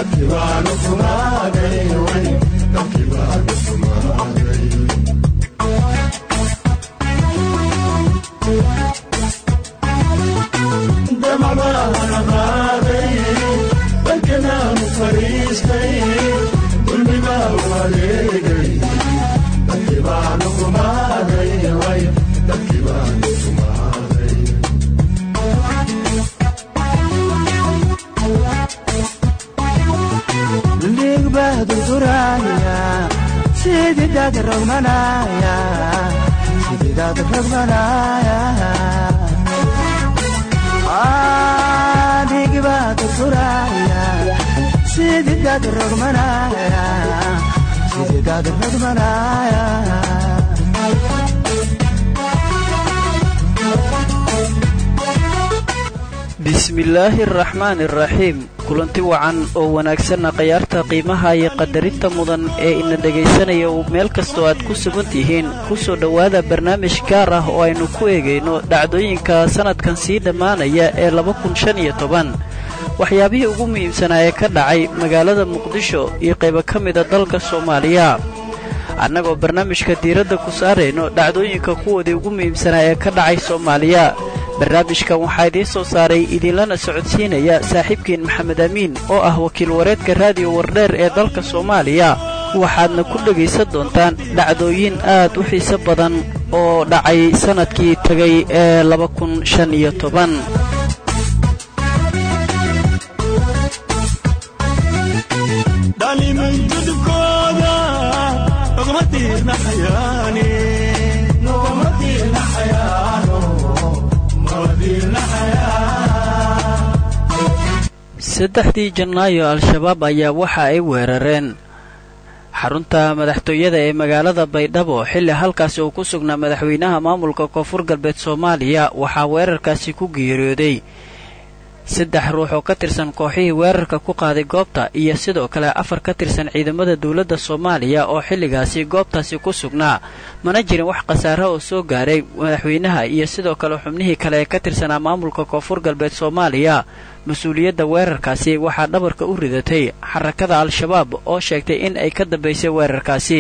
bismillaahi araxmaani araxiim kulanti wacan oo wanaagsanna khayaarta qiimaha iyo qadarinta mudan ee ina dhegaysanaya meel kastoo aad ku sugan tihiin ku soo dhowaada barnaamij gaar ah oo aynu ku eegayno dhacdooyinka sannadkan sii dhammaanaya ee laba kun shan iyo toban waxyaabihii ugu muhiimsanaa ee ka dhacay magaalada muqdisho iyo qaybo ka mida dalka soomaaliya annagoo barnaamijka diiradda ku saarayno dhacdooyinka kuwoodii ugu muhiimsanaa ee ka dhacay soomaaliya barnaamijkan waxaa idiin soo saaray idinlana socodsiinaya saaxiibkiin maxamed amiin oo ah wakiil wareedka raadiyo wardheer ee dalka soomaaliya waxaadna ku dhegaysan doontaan dhacdooyin aad u xiiso badan oo dhacay sannadkii tegay ee laba kun shan iyo toban saddexdii janaayo al-shabaab ayaa waxa ay weerareen xarunta madaxtooyada ee magaalada baydhabo xilli halkaasi uu ku sugnaa madaxweynaha maamulka koonfur galbeed soomaaliya waxaa weerarkaasi ku geeriyooday saddex ruux oo ka tirsan kooxihii weerarka ku qaaday goobta iyo sidoo kale afar ka tirsan ciidamada dowladda soomaaliya oo xilligaasi goobtaasi ku sugnaa mana jirin wax khasaara oo soo gaaray madaxweynaha iyo sidoo kale xubnihii kale ee ka tirsanaa maamulka koonfur galbeed soomaaliya mas-uuliyadda weerarkaasi waxaa dhabarka u ridatay xarakada al-shabaab oo sheegtay in ay ka dambaysay weerarkaasi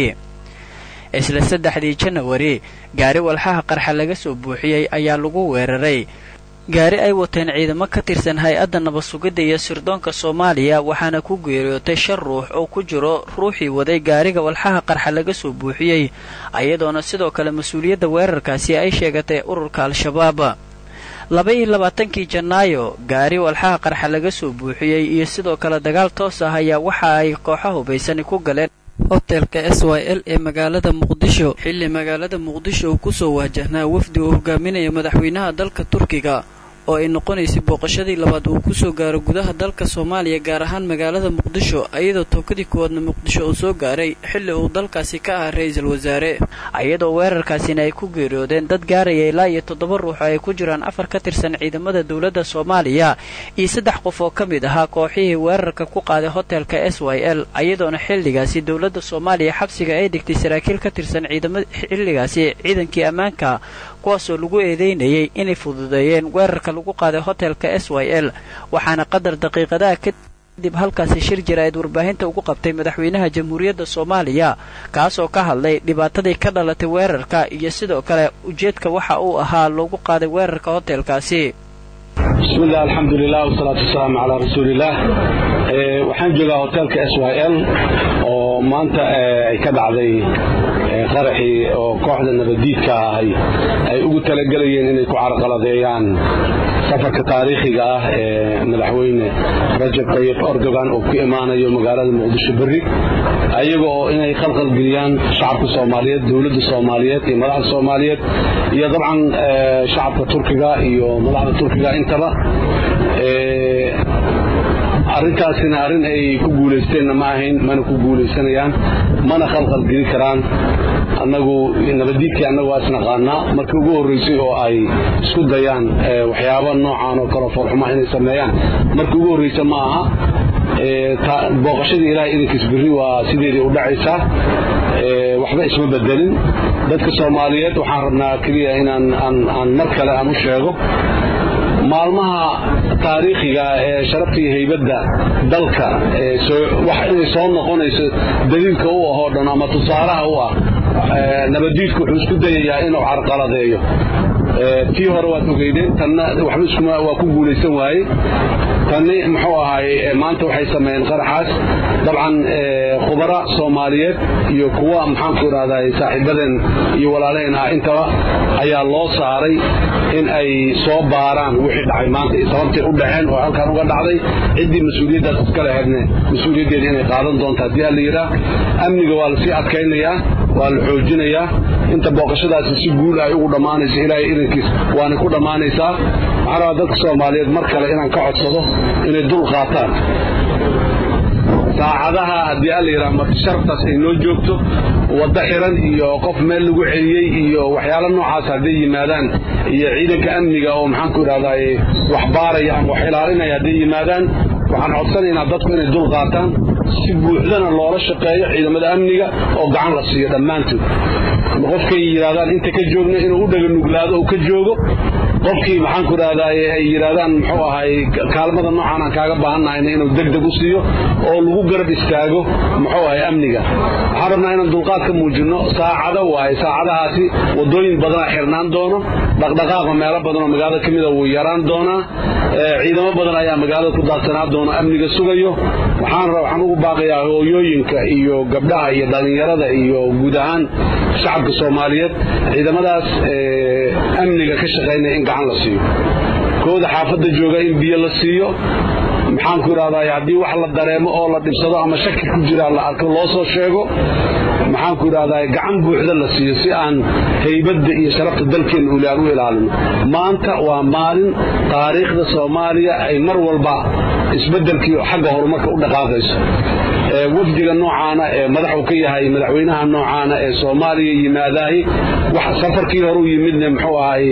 isla saddexdii janawari gaari walxaha qarxa laga soo buuxiyey ayaa lagu weeraray gaari ay wateen ciidamo ka tirsan hay-adda nabad-sugidda iyo sirdoonka soomaaliya waxaana ku geeriyootay shan ruux oo ku jiro ruuxii waday gaariga walxaha qarxa laga soo buuxiyey ayadoona sidoo kale mas-uuliyadda weerarkaasi ay sheegatay ururka al-shabaab laba-iyo labaatankii janaayo gaari walxaha qarxa laga soo buuxiyey iyo sidoo kale dagaal toos ah ayaa waxa ay kooxa hubaysani ku galeen hotelka s y l ee magaalada muqdisho xilli magaalada muqdisho uu kusoo waajahnaa wafdi uu hogaaminaya madaxweynaha dalka turkiga oo ay noqonaysay booqashadii labaad uu kusoo gaaro gudaha dalka soomaaliya gaar ahaan magaalada muqdisho iyadoo tookadii koowaadna muqdisho uu soo gaaray xilli uu dalkaasi ka ahaa ra-iisul wasaare iyadoo weerarkaasina ay ku geeriyoodeen dad gaaraya ilaa iyo toddoba ruux oo ay ku jiraan afar ka tirsan ciidamada dowladda soomaaliya iyo saddex qof oo ka mid ahaa kooxihii weerarka ku qaaday hotelka s y l iyadoona xilligaasi dowladda soomaaliya xabsiga ay dhigtay saraakiil ka tirsan ciidamada xilligaasi ciidankii ammaanka kuwaasoo lagu eedeynayay inay fududeeyeen weerarka lagu qaaday hotelka s y l waxaana qadar daqiiqadaha kadib halkaasi shir jira-id warbaahinta ugu qabtay madaxweynaha jamhuuriyadda soomaaliya kaasoo ka hadlay dhibaatadii ka dhalatay weerarka iyo sidoo kale ujeedka waxa uu ahaa loogu qaaday weerarka hotelkaasi bismillaah alxamdulilah wasalaatu wasalaamu calaa rasuulillaah waxaan joogaa hotelka s y l oo maanta ay ka dhacday qaraxii oo kooxda nabaddiidka ahay ay ugu talagelayeen inay ku carqaladeeyaan safarka taariikhiga ah ee madaxweyne rajab tayyib erdogan oo ku imaanayo magaalada muqdisho berri ayaga oo inay khalkhalgeliyaan shacabka soomaaliyeed dowladda soomaaliyeed iyo madaxda soomaaliyeed iyo dabcan shacabka turkiga iyo madaxda turkiga intaba arrintaasina arrin ay ku guulaysteenna ma ahayn mana ku guulaysanayaan mana khalkhalgeli karaan annagu nabaddiidkii annagu waa isnaqaanaa markii ugu horraysay oo ay isku dayaan waxyaaba noocan oo kale foolxuma inay sameeyaan markii ugu horraysa ma aha booqashadii ilahay idankiis birri waa sideedii u dhacaysaa waxba isma bedelin dadka soomaaliyeed waxaan rabnaa keliya inaan aan mar kale aan u sheego maalmaha taariikhiga ee sharafta iyo haybadda dalka wax inay soo noqonayso daliilka u ahoo dhan ama tusaalaha u ah nabadiidku wuxuu isku dayayaa inuu carqaladeeyo tii hore waad ogeydeen tanna waxba iskuma waa ku guulaysan waaye tanni muxuu ahaay maanta waxay sameeyeen qaraxaas dabcan khubara soomaaliyeed iyo kuwa maxaanku idhahday saaxiibadeen iyo walaalaheen ah intaba ayaa loo saaray in ay soo baaraan wixii dhacay maanta iyo sababtay u dhaceen oo halkan uga dhacday ciddii mas-uuliyaddaas iska lahaydne mas-uuliyaddeeda inay qaadan doonto haddii alla yidhaah amniga waa lasii adkaynayaa waa la xoojinayaa inta booqashadaasi si guul ay ugu dhammaanayso ilaahay idankiis waanay ku dhammaanaysaa waxaan rabaa dadka soomaaliyeed mar kale inaan ka codsado inay dul qaataan saacadaha haddii alla yidhaha marti sharaftaas ay noo joogto waddo xiran iyo qof meel lagu celiyey iyo waxyaalo noocaas hadday yimaadaan iyo ciidanka amniga oo maxaanku idhahdaye wax baaraya ama wax ilaalinaya hadday yimaadaan waxaan codsanaynaa dadku inay dul qaataan si buuxdana loola shaqeeyo ciidamada amniga oo gacan la siiyo dhammaantood qofkay yidhahdaan inta ka joogna inuu u dhaga nuglaado oo ka joogo qofkii maxaanku idhahdaye ay yidhahdaan muxuu ahay kaalmada noocaan aan kaaga baahannahayna inuu degdeg u siiyo oo lagu garab istaago muxuu ahay amniga waxaan rabnaa inaan dulqaad ka muujinno saacado waaye saacadahaasi waddooyin badanaa xirnaan doono dhaqdhaqaaqa meelo badanoo magaalada ka mida wuu yaraan doonaa ciidamo badan ayaa magaalada ku daadsanaa doona amniga sugayo waxaan waxaan ugu baaqayaa hooyooyinka iyo gabdhaha iyo dhallinyarada iyo guud ahaan shacabka soomaaliyeed ciidamadaas amniga ka shaqaynaya in gacan la siiyo kooda xaafadda jooga in biyo la siiyo maxaanku idhahday haddii wax la dareemo oo la dhibsado ama shaki ku jira la arko loo soo sheego maxaanku idhahday gacan buuxda la siiyo si aan haybadda iyo sharafta dalkeenna uli aan u ilaalino maanta waa maalin taariikhda soomaaliya ay mar walba isbeddelkii xagga horumarka u dhaqaaqayso wafdiga noocaana ee madaxu ka yahay madaxweynaha noocaana ee soomaaliya yimaadaahi safarkii hore u yimidne muxuu ahay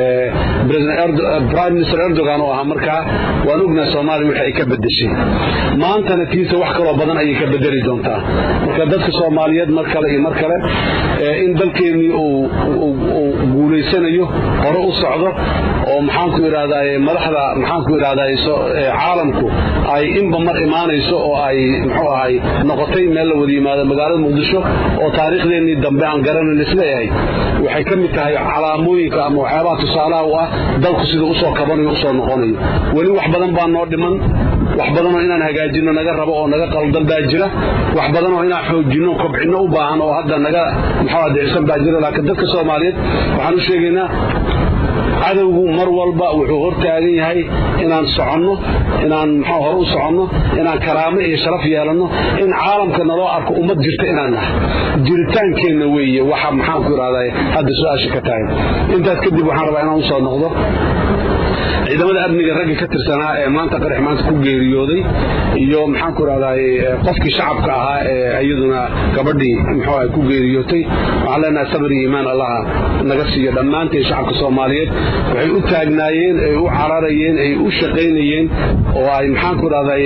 prime minister erdogan oo ahaa markaa waan ognahay soomaaliya wixii ay ka bedeshay maantana tiisa wax kaloo badan ayay ka bedeli doontaa marka dadka soomaaliyeed mar kale iyo mar kale in dalkeennii uu guulaysanayo hore u socdo oo maxaanku idhahdaye madaxda maxaanku idhahdaye caalamku ay inba mar imaanayso oo ay muxuu ahay noqotay meel la wada yimaado magaalada muqdisho oo taariikhdeennii dambe aan garanan isleeyahay waxay ka mid tahay calaamooyinka ama waxyaabaha tusaalaha u ah dalku siduu usoo kabanayo usoo noqonayo weli wax badan baa noo dhiman wax badanoo inaan hagaajinno naga rabo oo naga qaldan baa jira wax badanoo inaan xoojinno kobcinno u baahan oo hadda naga muxuu adicsan baa jira laakiin dadka soomaaliyeed waxaan u sheegaynaa cadowgu mar walba wuxuu hortaagan yahay inaan soconno inaan muxuu hore u soconno inaan karaamo iyo sharaf yeelanno in caalamka naloo arko ummad jirta inaan nahay jiritaankeenna weeye waxa maxaanku idhahday hadda su-aasha ka tahay intaas kadib waxaan rabaa inaan u soo noqdo ciidamada amniga ragga ka tirsanaa ee maanta qarax maanta ku geeriyooday iyo maxaanku idhahday qofkii shacabka ahaa ee iyaduna gabadhii muxuu ahay ku geeriyootay waxaan leenahay sabir iyo iimaan allaha naga siiyo dhammaanteen shacabka soomaaliyeed waxay u taagnaayeen ay u cararayeen ay u shaqaynayeen oo ay maxaanku idhahday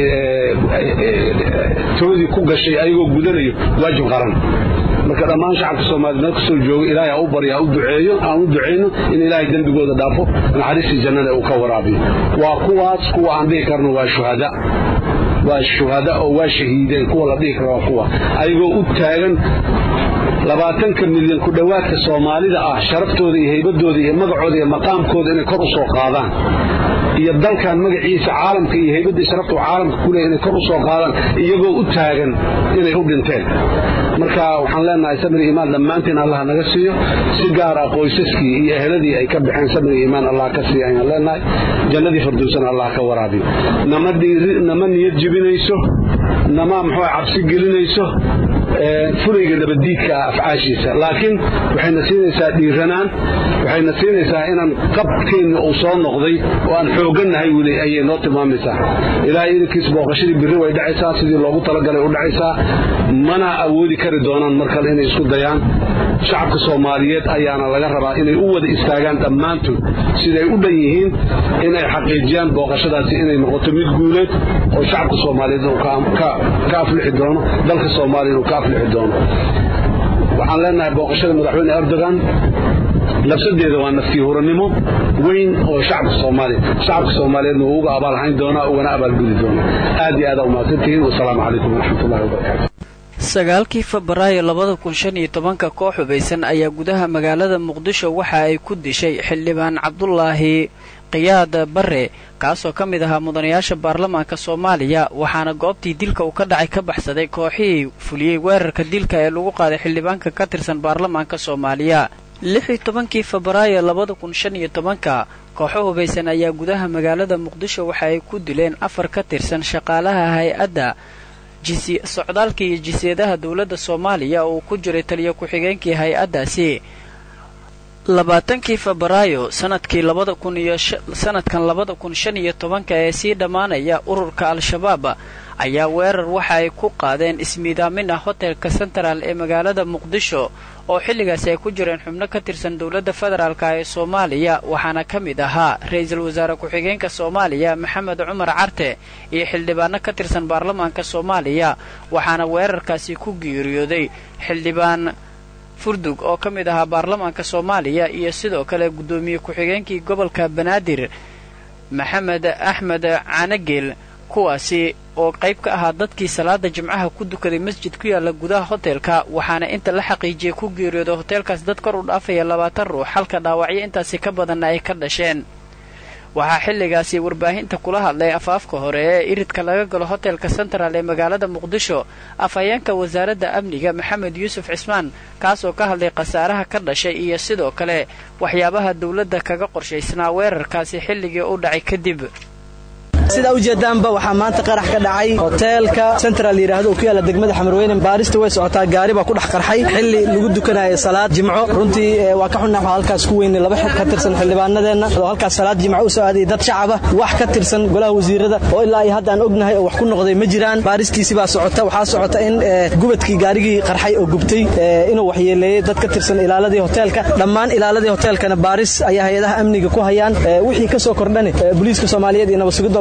toodii ku gashay ayagoo gudanayo waajib qaran marka dhammaan shacabka soomaaliyed meel kastoo jooga ilaahay ha u baryo ha u duceeyo aan u ducayno in ilaahay dembigooda dhaafo naxariistii jannada uu ka waraabiyo waa kuwaas kuwa aan dhihi karno waa shuhada waa shuhada oo waa shahiideen kuwa la dhihi karo waa kuwa ayagoo u taagan labaatanka milyan ku dhowaadka soomaalida ah sharaftooda iyo haybadooda iyo magacooda iyo maqaamkooda inay kor u soo qaadaan iyo dalkan magaciisa caalamka iyo haybadda sharafta caalamka ku leeya inay kor u soo qaadaan iyagoo u taagan inay u dhinteen marka waxaan leenahay samir iimaan dhammaanteen allah naga siiyo si gaar ah qoysaskii iyo eheladii ay ka baxeen samir iimaan allah ka siiya ayaan leenahay jannadii firdowsana allah ka waraabiyo nama nama niyad jibinayso nama muxuu cabsi gelinayso fulayga dabadiidka ah afcaashiisa laakiin waxayna siinaysaa dhiiranaan waxayna siinaysaa inaan qabkeenna uu soo noqday oo aan xoogannahay weli ayay noo tilmaamaysaa ilaahay idankiis booqashadii birri way dhacaysaa sidii loogu talagalay u dhacaysaa mana awoodi kari doonaan mar kale inay isku dayaan shacabka soomaaliyeed ayaana laga rabaa inay u wada istaagaan dhammaantood siday u dhan yihiin inay xaqiijiyaan booqashadaasi inay noqoto mid guuleed oo shacabka soomaaliyeed uu ka aflixi doono dalka soomaaliya inuu ka aflixi doono waxaan leenahay booqashada madaxweyne erdogan nafsadeeda waa naftii huranimo weyn oo shacabka soomaaliya shacabka soomaaliyeedna uu uga abaalhayn doonaa ugana abaalgudi doonaa aad iyo aad aa umahadsantihiin wasalaamu calaykum waraxmatullahi wabarakaatu sagaalkii febraayo labada kun shan iyo tobanka koox hubaysan ayaa gudaha magaalada muqdisho waxa ay ku dishay xildhibaan cabdulaahi qiyaad bare kaasoo ka mid ahaa mudanayaasha baarlamaanka soomaaliya waxaana goobtii dilka uu ka dhacay ka baxsaday kooxihii fuliyey weerarka dilka ee lagu qaaday xildhibaanka ka tirsan baarlamaanka soomaaliya lix iyo tobankii febraayo labada kun shan iyo tobanka kooxo hubaysan ayaa gudaha magaalada muqdisho waxa ay ku dileen afar ka tirsan shaqaalaha hay-adda socdaalka iyo jiseedaha dowladda soomaaliya oo uu ku jiray taliyo ku-xigeenkii hay-addaasi labaatankii febraayo sanadkii labada kun iyo sanadkan labada kun shan iyo tobanka ee sii dhammaanaya ururka al-shabaab ayaa weerar waxa ay ku qaadeen ismiidaamin ah hotelka central ee magaalada muqdisho oo xilligaasi ay ku jireen xubno ka tirsan dowladda federaalka ee soomaaliya waxaana ka mid ahaa ra-iisul wasaare ku-xigeenka soomaaliya maxamed cumar carte iyo xildhibaano ka tirsan baarlamaanka soomaaliya waxaana weerarkaasi ku geeriyooday xildhibaan furdug oo ka mid ahaa baarlamaanka soomaaliya iyo sidoo kale guddoomiye ku-xigeenkii gobolka banaadir maxamed axmed canageel kuwaasi oo qayb ka ahaa dadkii salaada jimcaha ku dukaday masjid ku yaalla gudaha hotelka waxaana inta la xaqiijiyey ku geeriyooda hoteelkaas dad kor u dhaafaya labaatan ruux halka dhaawacyo intaasi ka badanna ay ka dhasheen waxaa xilligaasi warbaahinta kula hadlay afaafka hore ee iridka laga galo hotelka central ee magaalada muqdisho afhayeenka wasaaradda amniga maxamed yuusuf cismaan kaasoo ka hadlay khasaaraha ka dhashay iyo sidoo kale waxyaabaha dowladda kaga qorshaysnaa weerarkaasi xilligii u dhacay kadib sidaa ujeedaanba waxaa maanta qarax ka dhacay hoteelka central yidhaahdo oo ku yaalla degmada xamarweyne baarista way socotaa gaari baa ku dhex qarxay xilli lagu dukanaya salaad jimco runtii waa ka xunnax halkaas ku weynay laba ka tirsan xildhibaanadeenna oo halkaas salaad jimco u soo aaday dad shacaba wax ka tirsan golaha wasiirada oo ilaa iyo hadda aan ognahay oo wax ku noqday ma jiraan baaristiisi baa socota waxaa socota in gubadkii gaarigii qarxay oo gubtay inuu waxyeeleeyey dad ka tirsan ilaaladii hoteelka dhammaan ilaaladii hoteelkana baaris ayaa hay-adaha amniga ku hayaan wixii ka soo kordhani booliiska soomaaliyeed iyo nabadsugidda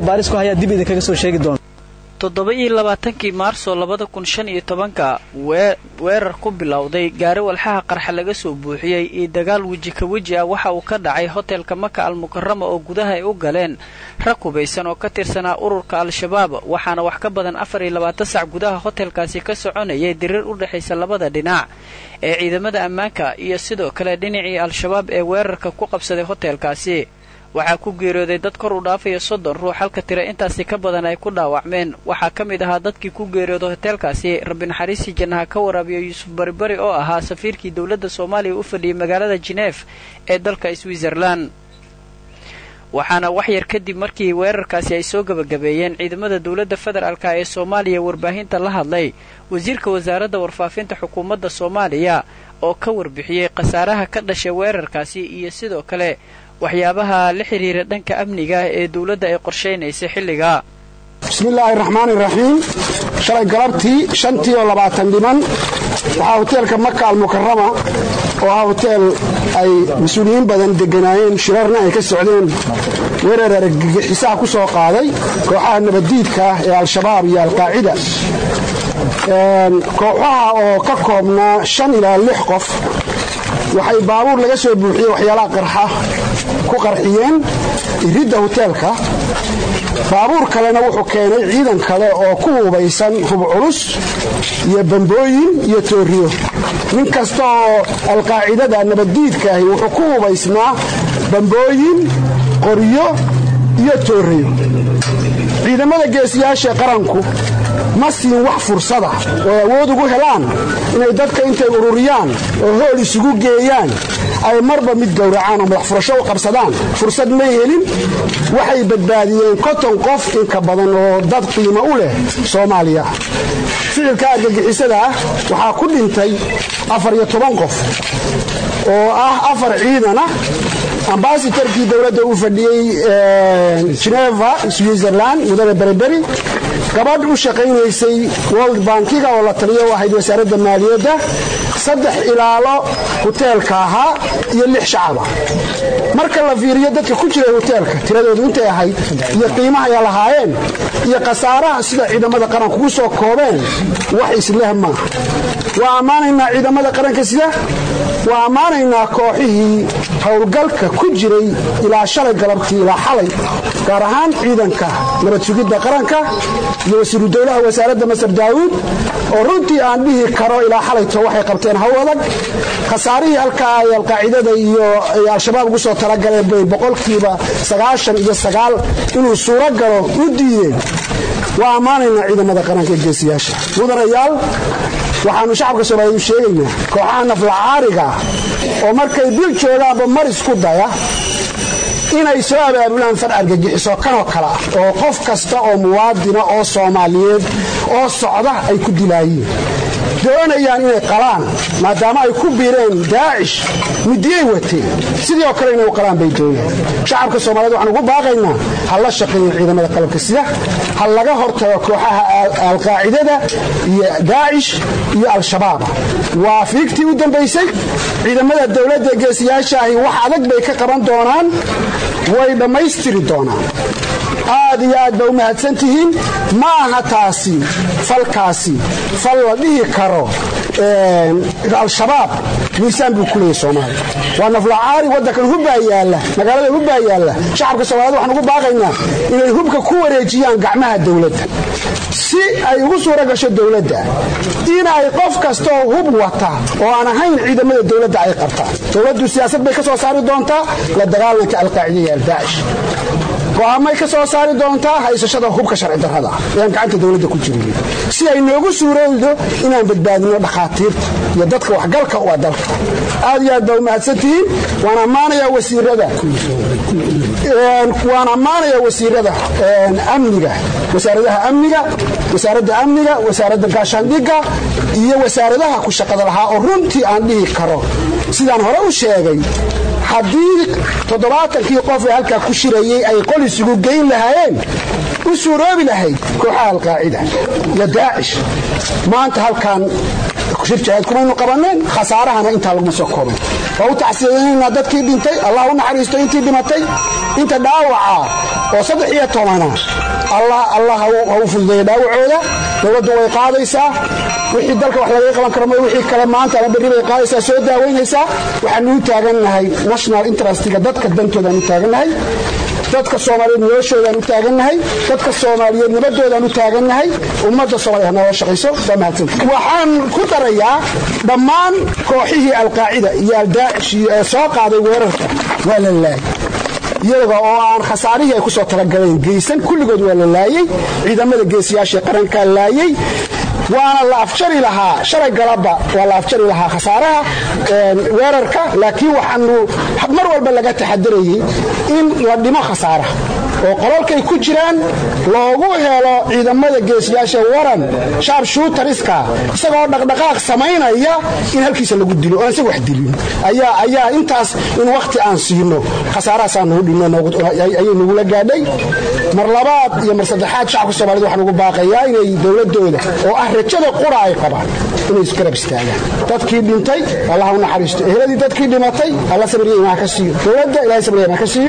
toddoba iyo labaatankii maarso labada kun shan iyo tobanka weerar ku bilowday gaari walxaha qarxa laga soo buuxiyey iyo dagaal weji ka weji ah waxa uu ka dhacay hotelka maka al mukarama oo gudaha ay u galeen rag hubaysan oo ka tirsanaa ururka al-shabaab waxaana wax ka badan afar iyo labaatan sac gudaha hotelkaasi ka soconayay diriir u dhexaysa labada dhinac ee ciidamada ammaanka iyo sidoo kale dhinacii al-shabaab ee weerarka ku qabsaday hotelkaasi waxaa ku geeriyooday dad kor u dhaafaya soddon ruux halka tira intaasi ka badan ay ku dhaawacmeen waxaa ka mid ahaa dadkii ku geeriyooda hoteelkaasi rabbi naxariistii jannaha ka waraabiyo yuusuf baribari oo ahaa safiirkii dowladda soomaaliya u fadhiyey magaalada jineef ee dalka switzerlan waxaana waxyar kadib markii weerarkaasi ay soo gebagabeeyeen ciidamada dowladda federaalka ee soomaaliya warbaahinta la hadlay wasiirka wasaaradda warfaafinta xukuumadda soomaaliya oo ka warbixiyey khasaaraha ka dhashay weerarkaasi iyo sidoo kale waxyaabaha la xidhiira dhanka amniga ee dowladda ay qorshaynaysa xilliga bismillaahi raxmaani raxiim shalay galabtii shantii oo labaatan dhiman waxaa hoteelka maka almukarama oo ah hoteel ay mas-uuliyiin badan deganaayeen shirarna ay ka socdeen weerar argagixisaha ku soo qaaday kooxaha nabaddiidka ah ee al-shabaab iyo alqaacida kooxaha oo ka koobnaa shan ilaa lix qof waxay baabuur laga soo buuxiyey waxyaalaha qarxa ku qarxiyeen iridda hoteelka baabuur kalena wuxuu keenay ciidan kale oo ku hubaysan hub culus iyo bambooyin iyo tooriyo nin kasta oo alqaacidada nabaddiidka ahi wuxuu ku hubaysnaa bambooyin qoryo iyo tooriyo ciidamada geesiyaasha qaranku ma siin wax fursada oo awood ugu helaan inay dadka intay ururiyaan oo hool isugu geeyaan ay marba mid gowracaan oo madax furasho u qabsadaan fursad may helin waxay badbaadiyeen konton qof inka badan oo dad qiimo u leh soomaaliya ficilka argagixisada ah waxaa ku dhintay afar iyo toban qof oo ah afar ciidan ah ambasadarkii dowladda uu fadhiyey geneva switzerland mudane beriberi gabadh u shaqaynaysay world bankiga oo la taliyo u ahayd wasaaradda maaliyadda saddex ilaalo hoteelka ahaa iyo lix shacaba marka la fiiriyo dadka ku jiray hoteelka tiradoodu intay ahayd iyo qiimaha ay lahaayeen iyo khasaaraha sida ciidamada qaranku ku soo koobeen wax isleh maaha waa ammaanaynaa ciidamada qaranka sida waa ammaanaynaa kooxihii howlgalka ku jiray ilaa shalay galabtii ilaa xalay gaar ahaan ciidanka nabad sugidda qaranka iyo wasiiru dowlaha wasaaradda masar daawuud oo runtii aan dhihi karo ilaa xalayto waxay qabteen haw adag khasaarihii halkaa ay alqaacidada iyo al-shabaab ugu soo talagaleen bay boqolkiiba sagaashan iyo sagaal inuu suuro galo u diideen waa ammaanaynaa ciidamada qaranka ee geesiyaasha mudanayaal waxaannu shacabka soomaaliyeed u sheegaynaa kooxaha naflacaariga oo markay bil joogaanba mar isku daya inay soo abaabulaan far argagixiso kanoo kale ah oo qof kasta oo muwaadina oo soomaaliyeed oo socda ay ku dilaayeen doonayaan inay qalaan maadaama ay ku biireen daacish midiyay wateen sidii oo kale inay u qalaan bay doonayaan shacabka soomaaliyed waxaan ugu baaqaynaa ha la shaqeeyo ciidamada qalabka sida ha laga hortago kooxaha alqaacidada iyo daacish iyo al-shabaaba waa fiigtii u dambaysay ciidamada dowladda geesiyaashaahi wax adag bay ka qaban doonaan way dhammaystiri doonaan aad iyo aad ba u mahadsan tihiin ma aha taasi falkaasi fal la dhihi karo al-shabaab miisaan buu ku leeyay soomaaliya waa naflacaari waddankan hubbaa yaalla magaalada hubbaa yaalla shacabka soomaaliyed waxaan ugu baaqaynaa inay hubka ku wareejiyaan gacmaha dowladda si ay ugu suura gasho dowladda inay qof kastaoo hub wata oo aan ahayn ciidamada dowladda ay qabtaan dowladdu siyaasad bay ka soo saari doontaa la dagaalanka alqaacida iyo aldaacish go'aamay ka soo saari doontaa haysashada hubka sharci darrada ah eaan gacanta dowladda ku jirin si ay noogu suurowdo inaan badbaadino dhakhaatiirta iyo dadka waxgalka u ah dalka aad iyo aad baa u mahadsantihiin waan ammaanayaa wasiirada waan ammaanayaa wasiirada amniga wasaaradaha amniga wasaaradda amniga wasaaradda gaashaandhigga iyo wasaaradaha ku shaqada lahaa oo runtii aan dhihi karo sidaan hore u sheegay haddii toddobaatankii qof ee halkaa ku shirayey ay qol isugu geyn lahaayeen u suuroobi lahayd kooxaha alqaacida iyo daacish maanta halkan shir jahayd kumaynu qabaneen khasaarahana intaa laguma soo koobay waa u tacsiyadaynaynaa dadkii dhintay allah u naxariisto intii dhimatay inta dhaawaca oo saddex iyo tobana allah ha u fududeeya dhaawacooda dowladdu way qaadaysaa wixii dalka wax lagaga qaban karo wixii kale maanta ama berri bay qaadaysaa soo daawaynaysaa waxaanu u taagannahay national interestiga dadka dantoodaan u taagannahay dadka soomaaliyeed noloshoodaan u taagannahay dadka soomaaliyeed nabadoodaan u taagannahay ummadda soomaliya hanoola shaqayso waa mahadsanta waxaan ku darayaa dhammaan kooxihii alqaacida iyo aldaacish ee soo qaaday weerarka waa la laayay iyaga oo aan khasaarihii ay ku soo talagaleen geysan kulligood waa la laayey ciidamada geesiyaashae qarankaa laayey waana la afjari lahaa shalay galabba waa la afjari lahaa khasaaraha weerarka laakiin waxaanu mar walba laga taxadarayey in la dhimo khasaaraha oo qolalkay ku jiraan loogu helo ciidamada geesiyaasha waran shaab shuutariska isagoo dhaqdhaqaaq samaynaya in halkiisa lagu dilo oan isaga wax dilin ayaa intaas in wakhti aan siino khasaarahaasaa nagu dhinayay nagula gaadhay mar labaad iyo mar saddexaad shacabka soomaaliyed waxaan ugu baaqayaa inay dowladooda oo ah rajada qura ay qabaan inay isgarab istaagaan dadkii dhintay allah u naxariisto eheladii dadkii dhimatay alla sabriya imaan ka siiyo dowladda ilahay sabriya imaan ka siiyo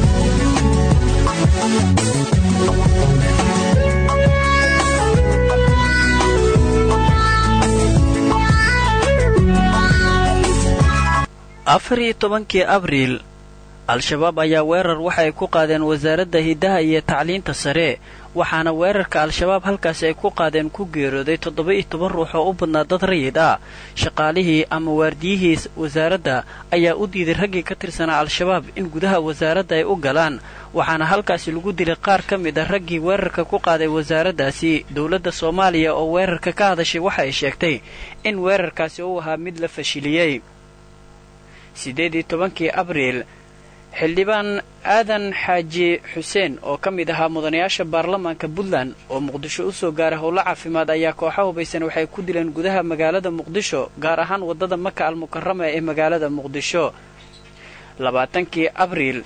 afar iyo tobankii abriil al-shabaab ayaa weerar waxay ku qaadeen wasaaradda hiddaha iyo tacliinta sare waxaana weerarka al-shabaab halkaasi ay ku qaadeen ku geerooday toddoba-iyo toban ruux oo u badnaa dad rayid ah shaqaalihii ama waardiyihii wasaaradda ayaa u diiday raggii ka tirsanaa al-shabaab in gudaha wasaaradda ay u galaan waxaana halkaasi lagu dilay qaar ka mid a raggii weerarka ku qaaday wasaaraddaasi dowladda soomaaliya oo weerarka ka hadashay waxa ay sheegtay in weerarkaasi uu ahaa mid la fashiliyey siddeed iyo tobankii abriil xildhibaan aadan xaaji xuseen oo ka mid ahaa mudanayaasha baarlamaanka puntland oo muqdisho u soo gaaray howlo caafimaad ayaa kooxa hubaysan waxay ku dileen gudaha magaalada muqdisho gaar ahaan waddada maka almukarama ee magaalada muqdisho labaatankii abriil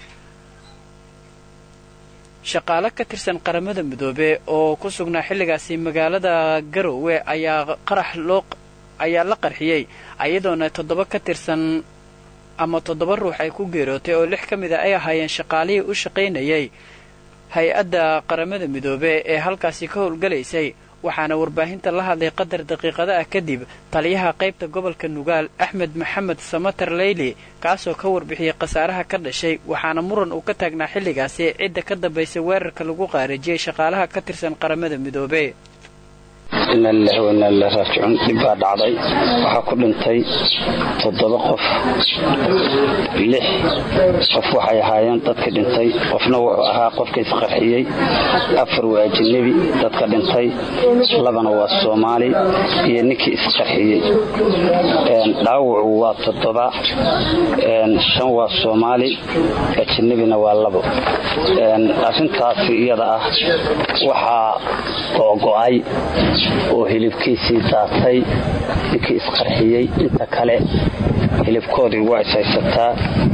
shaqaale ka tirsan qaramada midoobe oo ku sugnaa xilligaasi magaalada garowe ayaa qarax loo ayaa la qarxiyey ayadoona toddoba ka tirsan ama toddoba ruux ay ku geerootay oo lix ka mid a ay ahaayeen shaqaalihii u shaqaynayay hay-adda qaramada midoobe ee halkaasi ka howlgalaysay waxaana warbaahinta la hadlay qadar daqiiqada ah kadib taliyaha qaybta gobolka nugaal axmed maxamed samater leyli kaasoo ka warbixiyey khasaaraha ka dhashay waxaana muran uu ka taagnaa xilligaasi cidda ka dambaysay weerarka lagu qaarijiyey shaqaalaha ka tirsan qaramada midoobe ina lilahi wa inaa ilahi raajicuun dhib baa dhacday waxaa ku dhintay toddoba qof lix qof waxay ahaayeen dadka dhintay qofna wuxuu ahaa qofka isqarxiyey afar waa ajanabi dadka dhintay labana waa soomaali iyo ninkii isqarxiyey dhaawacu waa toddoba shan waa soomaali ajanabina waa labo arrintaasi iyada ah waxaa googo'ay oo hilibkiisii daatay ninkii isqarxiyey inta kale hilibkoodii waa ishaysataa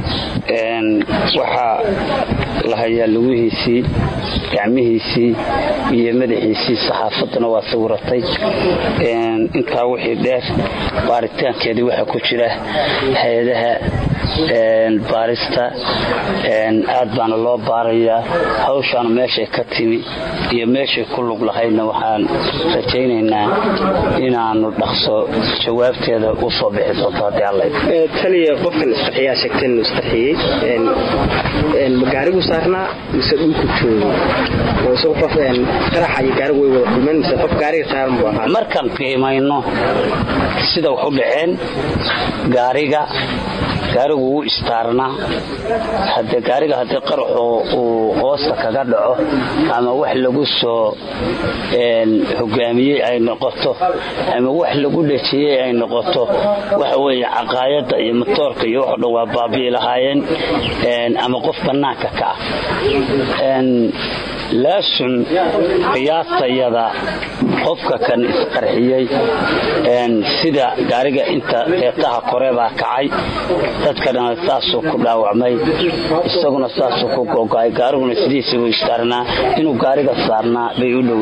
waxaa la hayaa lugihiisii gacmihiisii iyo madaxiisii saxaafadduna waa sawiratay intaa wixii dheer baaritaankeedii waxaa ku jira hay-adaha baarista aad baana loo baarayaa hawshaana meeshay ka timi iyo meeshay ku lug lahaydna waxaan rajaynaynaa inaanu dhaqso jawaabteeda u soo bixi doonto haddii alla taliya qofkan isqarxiyaa sheegteen inuu isqarxiyey ma gaarigu saarnaa mise dhulku joogo mise qof qaraxa iyo gaarigu way wada kulmeen mise qof gaariga saaran buu ahaa markaan qiimayno sida wax u dhaceen gaariga gaarigu wuu istaarnaa hade gaariga haddii qaraxu uu hoosta kaga dhaco ama wax lagu soo hogaamiyey ay noqoto ama wax lagu dhejiyey ay noqoto waxa weeye caqaayadda iyo matoorka iyo waxo dhan waa baabi'i lahaayeen ama qof bannaanka ka ah laasun qiyaastayada qofka kan isqarxiyey sida gaariga inta qeybtaha kore baa kacay dadkana saasuu ku dhaawacmay isaguna saasuu ku gogo'ay gaariguna sidiisabuu istaarnaa inuu gaariga saarnaa bay u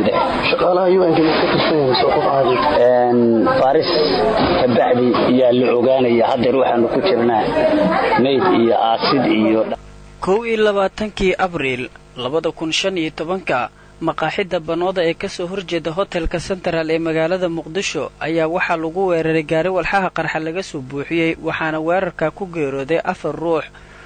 dhowda baris kabacdi ayaa la ogaanaya haddeer waxaanu ku jirnaa mayd iyo aasid iyo kow iyo labaatankii abriil labada kun shan iyo tobanka maqaaxidda banooda ee kasoo horjeeda hotelka sentral ee magaalada muqdisho ayaa waxaa lagu weeraray gaari walxaha qarxa laga soo buuxiyey waxaana weerarka ku geerooday afar ruux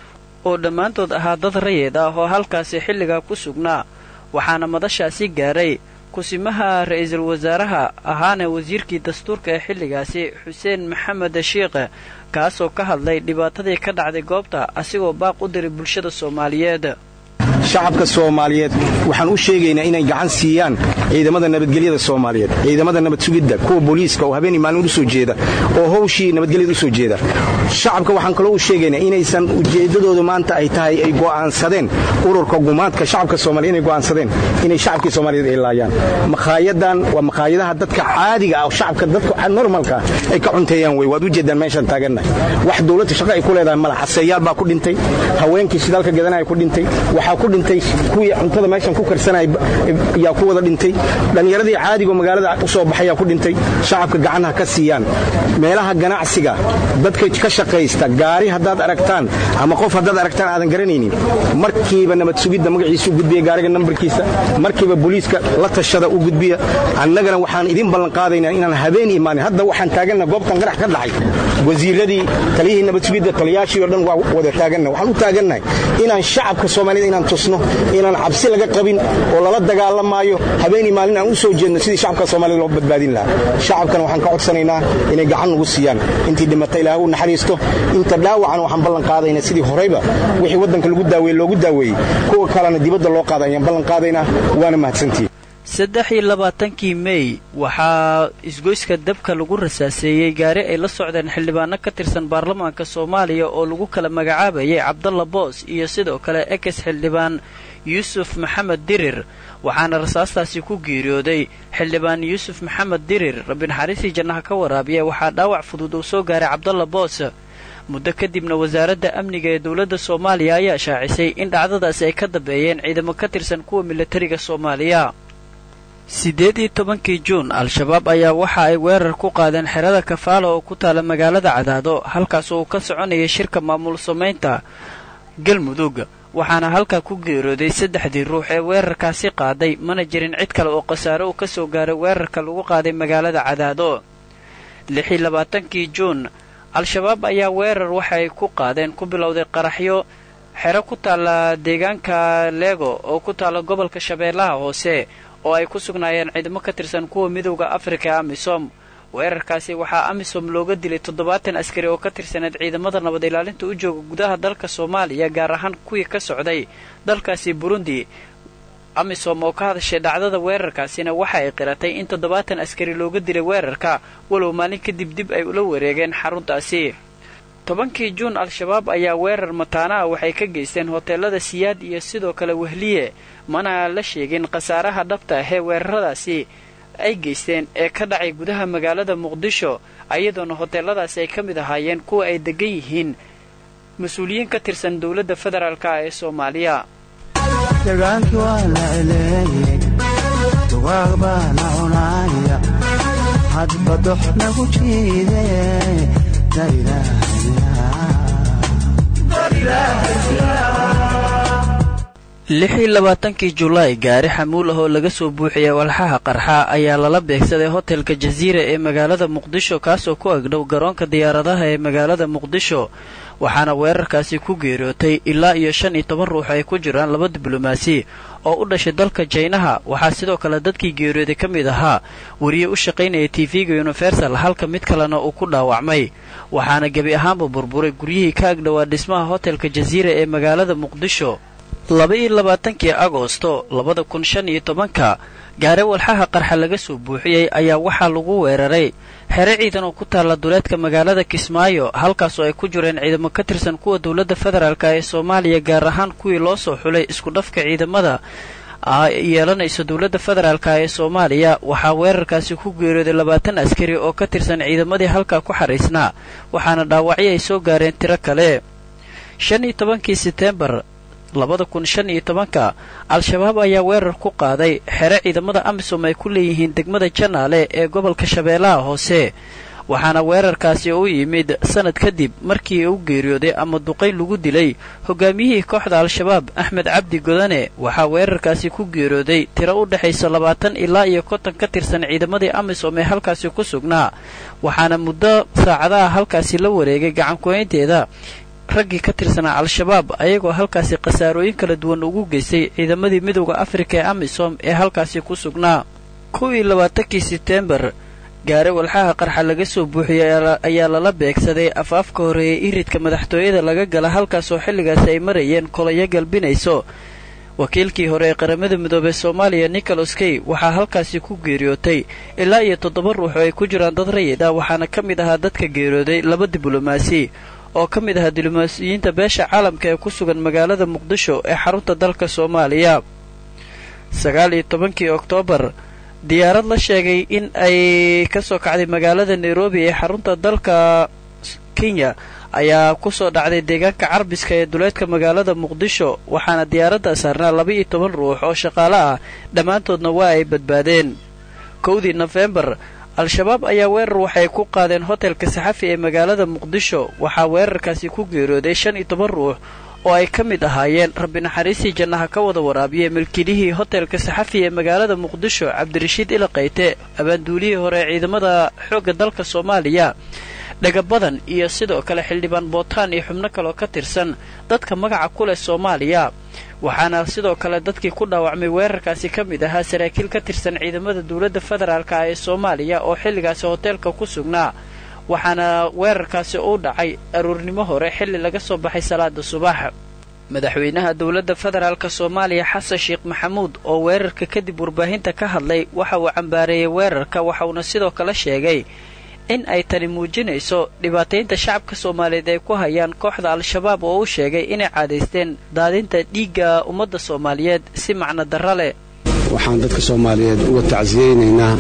oo dhammaantood ahaa dad rayid ah oo halkaasi xilligaa ku sugnaa waxaana madashaasi gaaray kusimaha ra-iisul wasaaraha ahaana wasiirkii dastuurka ee xilligaasi xuseen maxamed shiikhe kaasoo ka hadlay dhibaatadii ka dhacday goobta asigoo baaq u diray bulshada soomaaliyeed shacabka soomaaliyeed waxaan u sheegaynaa inay gacan siiyaan ciidamada nabadgelyada soomaaliyeed ciidamada nabad sugidda kuwa booliiska oo habeenii maalin u soo jeeda oo howshii nabadgelyada u soo jeeda shacabka waxaan kaloo u sheegaynaa inaysan ujeeddadoodu maanta ay tahay ay go'aansadeen ururka gumaadka shacabka soomaliya inay go'aansadeen inay shacabkii soomaaliyeed ay laayaan makhaayaddan waa makhaayadaha dadka caadiga ah oo shacabka dadka normalka ay ka cunteeyaan wey waad u jeeddaan meeshaan taagannahay wax dowladda shaqo ay ku leedahay mala xaseeyaal baa ku dhintay haweenkii shidaalka gadanaya ku dhintay waxaa ku dhintay kuwii cuntada meeshan ku karsanaya yaa ku wada dhintay dhallinyaradii caadigo magaalada u soo baxayaa ku dhintay shacabka gacanha ka siiyaan meelaha ganacsiga dadka ka shaqaysta gaari haddaad aragtaan ama qof haddaad aragtaan aadan garanaynin markiiba nabad sugidda magaciisa u gudbiya gaariga nambarkiisa markiiba booliiska la tashada u gudbiya annagana waxaan idin ballanqaadaynaa inaan habeen imaanin hadda waxaan taaganna goobtan qarax ka dhacay wasiiradii taliyihii nabad sugidda taliyaashii o dhan waa wada taaganna waxaan u taagannahay inaan shacabka soomaaliyed inaan tusno inaan cabsi laga qabin oo lala dagaalamaayo habeenii maalin aan u soo jeedno sidii shacabka soomaaliyed loo badbaadin lahaa shacabkana waxaan ka codsanaynaa inay gacan nagu siiyaan intii dhimata ilaah u naxariisto inta dhaawacan waxaan ballan qaadaynaa sidii horeyba wixii waddanka lagu daaweeye loogu daaweeyey kuwa kalena dibadda loo qaada ayaan ballan qaadaynaa waana mahadsantihin saddex iyo labaatankii mey waxaa isgoyska dabka lagu rasaaseeyey gaari ay la socdeen xildhibaano ka tirsan baarlamaanka soomaaliya oo lagu kala magacaabayay cabdalla boos iyo sidoo kale ekes xildhibaan yuusuf maxamed dirir waxaana rasaastaasi ku geeriyooday xildhibaan yuusuf maxamed dirir rabbinaxariisii jannaha ka waraabiya waxaa dhaawac fudud uu soo gaaray cabdalla boos muddo kadibna wasaaradda amniga ee dowladda soomaaliya ayaa shaacisay in dhacdadaasi ay ka dambeeyeen ciidamo ka tirsan kuwa militariga soomaaliya siddeed iyo tobankii juun al-shabaab ayaa waxa ay weerar ku qaadeen xerada kafaala oo ku taala magaalada cadaado halkaas uu ka soconayay shirka maamul samaynta galmudug waxaana halkaa ku geerooday saddexdii ruux ee weerarkaasi qaaday mana jirin cid kale oo khasaare uu ka soo gaaray weerarka lagu qaaday magaalada cadaado lixii labaatankii juun al-shabaab ayaa weerar waxa ay ku qaadeen ku bilowday qaraxyo xero ku taalla deegaanka leego oo ku taalla gobolka shabeellaha hoose oo ay ku sugnaayeen ciidamo ka tirsan kuwa midowda afrika ee amisom weerarkaasi waxaa amisom looga dilay toddobaatan askari oo ka tirsaneed ciidamada nabad ilaalinta u jooga gudaha dalka soomaaliya gaar ahaan kuwii ka socday dalkaasi burundi amisom oo ka hadashay dhacdada weerarkaasina waxa ay qiratay in toddobaatan askari looga dilay weerarka walow maalin kadib dib ay ula wareegeen xaruntaasi tobankii juun al-shabaab ayaa weerar mataana ah waxay ka geysteen hoteelada siyaad iyo sidoo kale wehliye mana la sheegin khasaaraha dhabta ahee weeraradaasi ay geysteen ee ka dhacay gudaha magaalada muqdisho ayadoona hoteeladaasi ay ka mid ahaayeen kuwa ay degan yihiin mas-uuliyiin ka tirsan dowladda federaalk ee soomaaliya dagaalkii waa la eleeyey dugaag baana cunaaya hadba dox nagu jiide lixii labaatankii julaay gaari xamuul ah oo laga soo buuxiyay walxaha qarxa ayaa lala beegsaday hotelka jasiira ee magaalada muqdisho kaasoo ku agdhow garoonka diyaaradaha ee magaalada muqdisho waxaana weerarkaasi ku geeriyootay ilaa iyo shan iyo toban ruux ay ku jiraan laba diblomaasi oo u dhashay dalka jaynaha waxaa sidoo kale dadkii geeriyooday ka mid ahaa wariye u shaqaynaya tv-ga universal halka mid kalena uu ku dhaawacmay waxaana gebi ahaanba burburay guryihii ka agdhowaa dhismaha hotelka jasiira ee magaalada muqdisho laba-iyo labaatankii agoosto labada kun shan iyo tobanka gaare walxaha qarxa laga soo buuxiyey ayaa waxaa lagu weeraray xere ciidan oo ku taalla duleedka magaalada kismaayo halkaasoo ay ku jireen ciidamo ka tirsan kuwa dowladda federaalk ee soomaaliya gaar ahaan kuwii loo soo xulay isku dhafka ciidamada yeelanayso dowladda federaalk ee soomaaliya waxaa weerarkaasi ku geeriyooday labaatan askari oo ka tirsan ciidamadii halkaa ku xariisnaa waxaana dhaawacyo ay soo gaareen tiro kale shan iyo tobankii seteembar labada kun shan iyo tobanka al-shabaab ayaa weerar ku qaaday xere ciidamada amisom ay ku leeyihiin degmada janaale ee gobolka shabeellaha hoose waxaana weerarkaasi u yimid sanad kadib markii u geeriyooday ama duqayn lagu dilay hogaamiyihii kooxda al-shabaab axmed cabdi godane waxaa weerarkaasi ku geeriyooday tiro u dhexaysa labaatan ilaa iyo konton ka tirsan ciidamadii amisom ee halkaasi ku sugnaa waxaana muddo saacadaha halkaasi la wareegay gacankuhaynteeda raggii ka tirsanaa al-shabaab ayagoo halkaasi khasaarooyin kala duwan ugu geystay ciidamadii midowda afrika ee amisom ee halkaasi ku sugnaa kuwii labaatankii seteembar gaare walxaha qarxa laga soo buuxiyey ayaa lala beegsaday afaafka horeeyay iridka madaxtooyada laga gala halkaasoo xilligaasi ay marayeen kolayo galbinayso wakiilkii hore ee qaramada midoobey soomaaliya nicholas key waxaa halkaasi ku geeriyootay ilaa iyo toddoba ruux oo ay ku jiraan dad rayid ah waxaana ka mid ahaa dadka geeriyooday laba diblomaasi oo ka mid ahaa diblomaasiyiinta beesha caalamka ee ku sugan magaalada muqdisho ee xarunta dalka soomaaliya sagaal iyo tobankii oktoobar diyaarad la sheegay in ay ka soo kacday magaalada nairobi ee xarunta dalka kenya ayaa ku soo dhacday deegaanka carbiska ee duleedka magaalada muqdisho waxaana diyaaradda saarnaa laba iyo toban ruux oo shaqaale ah dhammaantoodna waa ay badbaadeen kowdii nofembar al-shabaab ayaa weerar waxay ku qaadeen hotelka saxafi ee magaalada muqdisho waxaa weerarkaasi ku geeriyooday shan iyo toban ruux oo ay ka mid ahaayeen rabbi naxariistii jannaha ka wada waraabiye milkilihii hotelka saxafi ee magaalada muqdisho cabdirashiid ilaqayte abaanduulihii hore ee ciidamada xoogga dalka soomaaliya dhagabadan iyo sidoo kale xildhibaan bootaan iyo xubno kaloo ka tirsan dadka magaca ku leh soomaaliya waxaana sidoo kale dadkii ku dhaawacmay weerarkaasi ka mid ahaa saraakiil ka tirsan ciidamada dowladda federaalk ee soomaaliya oo xilligaasi hoteelka ku sugnaa waxaana weerarkaasi u dhacay aruurnimo hore xilli laga soo baxay salaada subax madaxweynaha dowladda federaalk soomaaliya xasan sheekh maxamuud oo weerarka kadib warbaahinta ka hadlay waxa uu cambaareeyey weerarka waxauna sidoo kale sheegay in ay tani muujinayso dhibaataynta shacabka soomaaliyeed ay ku hayaan kooxda al-shabaab oo u sheegay inay caadaysteen daadinta dhiigga ummadda soomaaliyeed si macno darra leh waxaan dadka soomaaliyeed uga tacsiyeynaynaa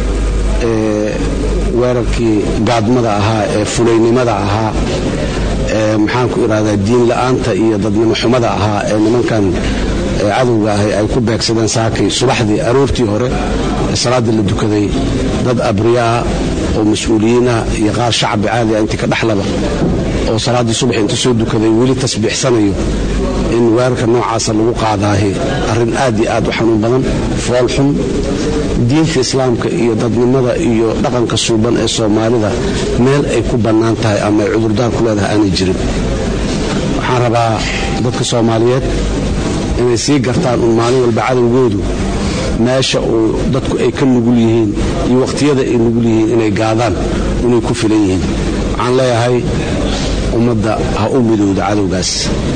weerarkii gaadmada ahaa ee fulaynimada ahaa ee maxaanku idhahdaa diin la'aanta iyo dadnimo xumada ahaa ee nimankan cadowga ahi ay ku beegsadeen saakay subaxdii aroortii hore ee salaadda la dukaday dad abriyaa oo mas-uuliyiinah iyo qaar shacbi caadi ah intii ka dhexlaba oo salaaddii subax inta soo dukaday weli tasbiixsanayo in weerarka noocaasa lagu qaadaahi arrin aad iyo aad u xanuun badan foolxun diinta islaamka iyo dadnimada iyo dhaqanka suuban ee soomaalida meel ay ku bannaan tahay ama ay cudurdaar ku leedahay aanay jirin waxaan rabaa dadka soomaaliyeed inay sii gartaan un maalin walba cadowgoodu meesha uu dadku ay ka nugul yihiin iyo wakhtiyada ay nugul yihiin inay gaadaan inay ku filan yihiin waxaan leeyahay ummadda ha u midowda cadowgaas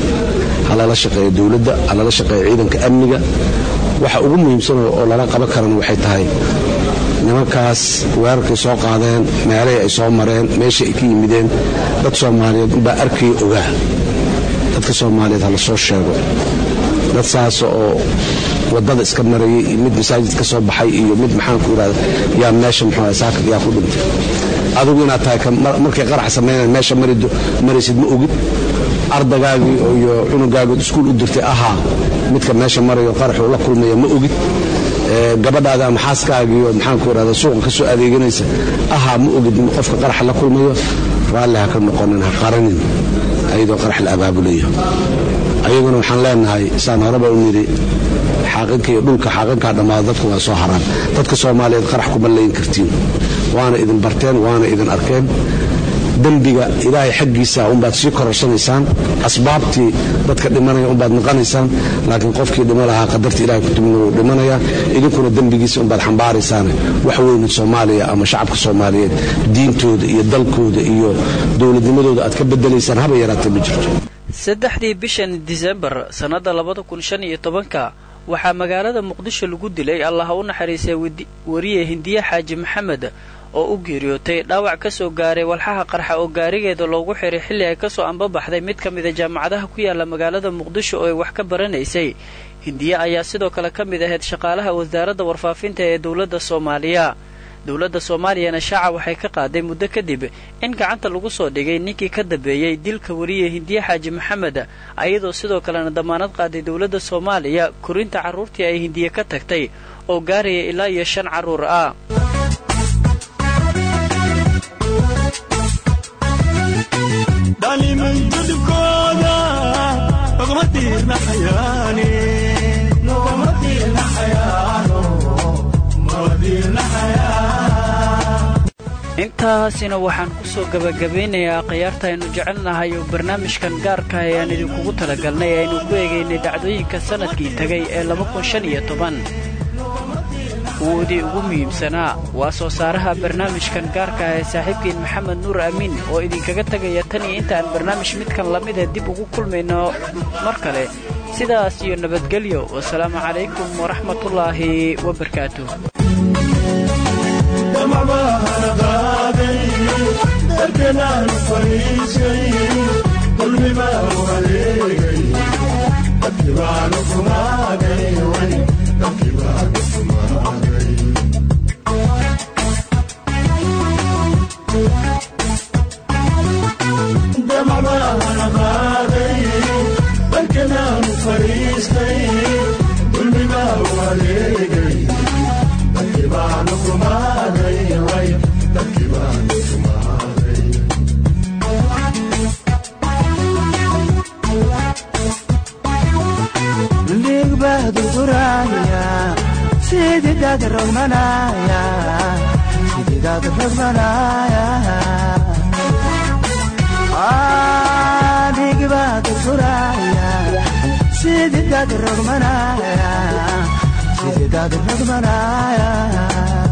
ha lala shaqeeyo dowladda ha lala shaqeeyo ciidanka amniga waxa ugu muhiimsan oo lala qaban karana waxay tahay nimankaas weerarkay soo qaadeen meelahii ay soo mareen meeshai ay ka yimideen dad soomaaliyeed unbaa arkaya ogaa dadka soomaaliyeed ha la soo sheego dad saas oo wadada iska marayay iyo mid masaajid ka soo baxay iyo mid maxaanku irahda yaa meesha muxuu saakad yaa ku dhintay adigu inaad tahay markay qarax samaynayan meesha maraysid ma ogid ardagaagii iyo cunugaagood iskuul u dirtay ahaa midka meesha marayo qaraxuu la kulmaya ma ogid gabadhaada ama xaaskaagii oo maxaanku irahda suuqa ka soo adeeganaysa ahaa ma ogid qofka qaraxa la kulmayo raalli ha ka noqonin ha qaranin ayadoo qarax la abaabulayo ayaguna waxaan leenahay saan horeba u nidhi xaaqinka iyo dhulka xaaqinkaa dhammaada dadku waa soo haraan dadka soomaaliyeed qarax kuma layn kartiin waana idin barteen waana idin arkeen dembiga ilaahay xaggiisa unbaad sii kororsanaysaan asbaabtii dadka dhimanaya unbaad naqanaysaan laakiin qofkii dhimo lahaa qadarta ilahay kutubna wuu dhimanayaa idinkuna dembigiisa unbaad xambaaraysaan wax weynin soomaaliya ama shacabka soomaaliyeed diintooda iyo dalkooda iyo dowladnimadooda aad ka bedelaysaan haba yaraatee ma jirto saddexdii bishan disembar sannadda labada kun shan iyo tobanka waxaa magaalada muqdisho lagu dilay allaha u naxariistay wariye hindiye xaaji maxamed oo u geeriyootay dhaawac ka soo gaaray walxaha qarxa oo gaarigeeda loogu xiray xilli ay kasoo ambabaxday mid ka mida jaamacadaha ku yaala magaalada muqdisho oo ay wax ka baranaysay hindiye ayaa sidoo kale ka mid ahayd shaqaalaha wasaaradda warfaafinta ee dowladda soomaaliya dowladda soomaaliyana shaaca waxay ka qaaday muddo kadib in gacanta lagu soo dhigay ninkii ka dambeeyey dilka wariye hindiye xaaji maxamed ayadoo sidoo kalena damaanad qaaday dowladda soomaaliya korinta carruurtii ay hindiye ka tagtay oo gaaraya ilaa iyo shan carruur ah intaasina waxaan ku soo gebagabeynayaa khiyaarta aynu jecelnahay oo barnaamijkan gaarka ayaan idinkugu talagalnay aynu ku eegaynay dhacdooyinka sannadkii tegay ee kuwoodii ugu muhiimsanaa waa soo saaraha barnaamijkan gaarka ah ee saaxiibkiin maxamed nuur amiin oo idinkaga tegaya tan iyo intaaan barnaamij midkan lamida dib ugu kulmayno mar kale sidaas iyo nabadgelyo wasalaamu calaykum waraxmatullaahi wabarakaatu sididad rogmanaya